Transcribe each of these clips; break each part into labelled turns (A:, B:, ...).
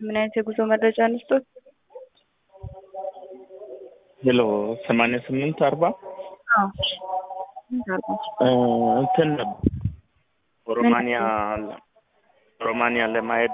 A: ምን አይነት የጉዞ መረጃ እንስጦት?
B: ሄሎ ሰማንያ ስምንት አርባ
A: አዎ
B: እንትን ሮማንያ ሮማንያ ለማሄድ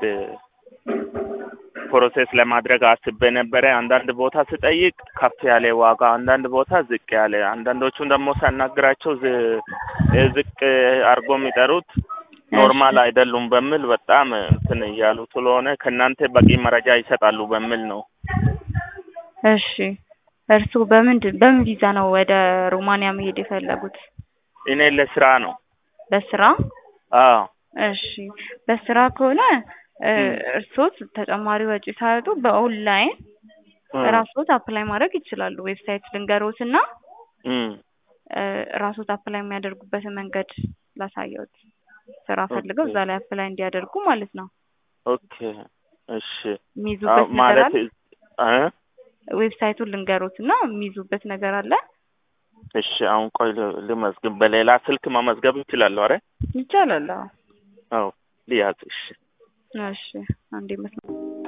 B: ፕሮሴስ ለማድረግ አስቤ ነበረ። አንዳንድ ቦታ ስጠይቅ ከፍ ያለ ዋጋ፣ አንዳንድ ቦታ ዝቅ ያለ፣ አንዳንዶቹን ደግሞ ሳናግራቸው ዝ- ዝቅ አድርጎ የሚጠሩት ኖርማል አይደሉም በሚል በጣም እንትን እያሉ ስለሆነ ከእናንተ በቂ መረጃ ይሰጣሉ በሚል ነው።
A: እሺ እርስዎ በምንድን በምን ቪዛ ነው ወደ ሮማንያ መሄድ የፈለጉት?
B: እኔ ለስራ ነው።
A: በስራ?
B: አዎ
A: እሺ በስራ ከሆነ እ እርስዎ ተጨማሪ ወጪ ሳያወጡ በኦንላይን ራስዎት አፕላይ ማድረግ ይችላሉ። ዌብሳይት ልንገሮት እና
B: እም
A: እ ራስዎት አፕላይ የሚያደርጉበትን መንገድ ላሳየዎት። ስራ ፈልገው እዛ ላይ አፕላይ እንዲያደርጉ ማለት ነው።
B: ኦኬ እሺ
A: የሚይዙበት
B: አዎ፣
A: ነገር
B: ማለት
A: አለ?
B: እ
A: ዌብሳይቱን ልንገሮት እና የሚይዙበት ነገር አለ?
B: እሺ አሁን ቆይ ል- ልመዝግብ። በሌላ ስልክ መመዝገብ ይችላለሁ? አረ
A: ይቻላል። አዎ
B: አዎ ልያዝ። እሺ
A: እሺ አንዴ መስመር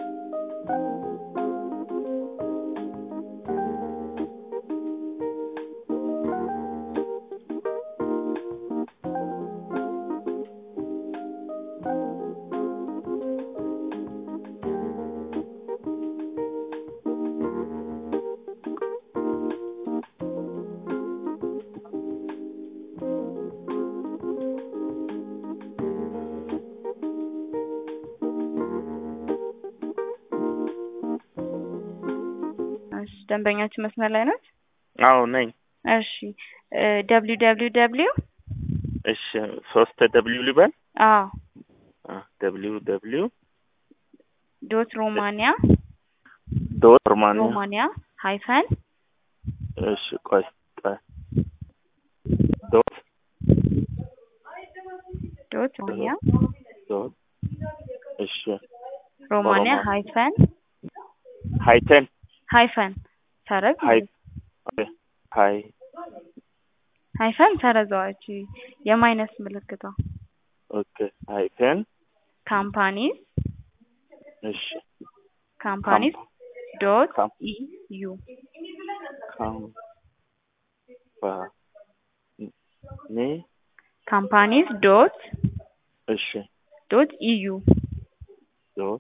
A: እሺ ደንበኛችን መስመር ላይ ናት?
B: አዎ ነኝ።
A: እሺ ደብሊው ደብሊው ደብሊው
B: እሺ ሶስት ደብሊው ልበል?
A: አዎ
B: ደብሊው ደብሊው
A: ዶት ሮማንያ
B: ዶት ሮማንያ
A: ሮማንያ ሃይፈን
B: እሺ ቆይ ቆይ ዶት
A: ዶት ሮማንያ
B: ዶት እሺ
A: ሮማንያ
B: ሮማ-
A: ሃይፈን
B: ሃይተን
A: ሃይፈን ሰረዝ
B: ሃይ ኦኬ ሃይ
A: ሃይፈን ሰረዘዋች የማይነስ ምልክቷ
B: ኦኬ ሃይተን
A: ካምፓኒስ
B: እሺ
A: ካምፓኒስ ዶት
B: ካም-
A: ኢዩ
B: ካምፓኒ
A: ካምፓኒስ ዶት
B: እሺ
A: ዶት ኢዩ
B: ዶት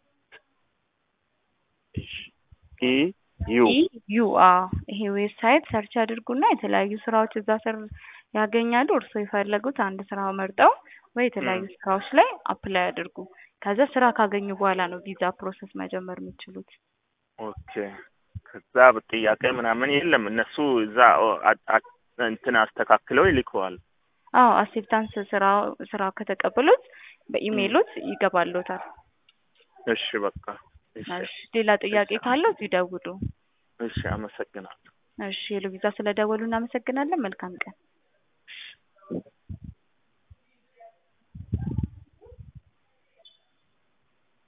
B: እሺ ኢ ዩ
A: ኢዩ አዎ ይሄ ዌብሳይት ሰርች ያድርጉና የተለያዩ ስራዎች እዛ ስር ያገኛሉ። እርስዎ የፈለጉት አንድ ስራ መርጠው ወይ የተለያዩ
B: ም።
A: ስራዎች ላይ አፕላይ ያድርጉ። ከዛ ስራ ካገኙ በኋላ ነው ቪዛ ፕሮሰስ መጀመር የሚችሉት።
B: ኦኬ ከዛ ጥያቄ ምናምን የለም። እነሱ እዛ ኦ- አ- አ- እንትን አስተካክለው ይልከዋል።
A: አዎ አክሴፕታንስ ስራ ስራ ከተቀበሉት በኢሜይሎት ይገባሎታል።
B: እሺ በቃ እሺ
A: እሺ ሌላ ጥያቄ ካለው ይደውሉ።
B: እሺ አመሰግናለሁ።
A: እሺ ሄሎ ቪዛ ስለደወሉ እናመሰግናለን። መልካም ቀን።